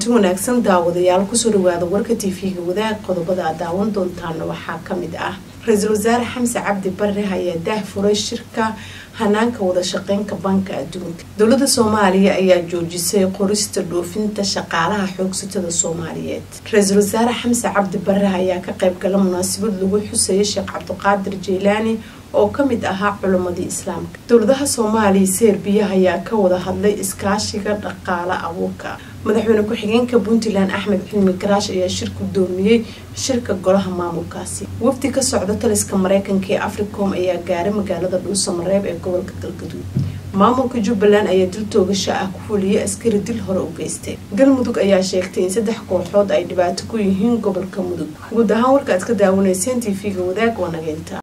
kulanti wanaagsan daawadayaal kusoo dhawaada warka tv-ga wadaag qodobada aad daawan doontaana waxaa kamid ah ra-iisul wasaare xamse cabdi bare ayaa daah furay shirka hanaanka wada shaqeynka banka adduunka dowlada soomaaliya ayaa joojisay qorista dhoofinta shaqaalaha xoogsatada soomaaliyeed ra-iisul wasaare xamse cabdi bare ayaa ka qeybgala munaasabad lagu xusaya sheekh cabdiqaadir jeylaani oo kamid ahaa culamadii islaamka dowladaha soomaaliya serbiya ayaa ka wada hadlay iskaashiga dhaqaale abuurka madaxweyne ku-xigeenka puntland axmed cilmi garaash ayaa shir gudoomiyey shirka golaha maamulkaasi wafdi ka socda taliska mareykanka ee africom ayaa gaaray magaalada dhuusamareeb ee gobolka galgaduud maamulka jubbaland ayaa dil toogasha ah ku fuliyay askari dil hore u geystay galmudug ayaa sheegtay in saddex kooxood ay dhibaato ku yihiin gobolka mudug guud ahaan warka aad ka daawanayseen t v-ga wadaag waa nageynta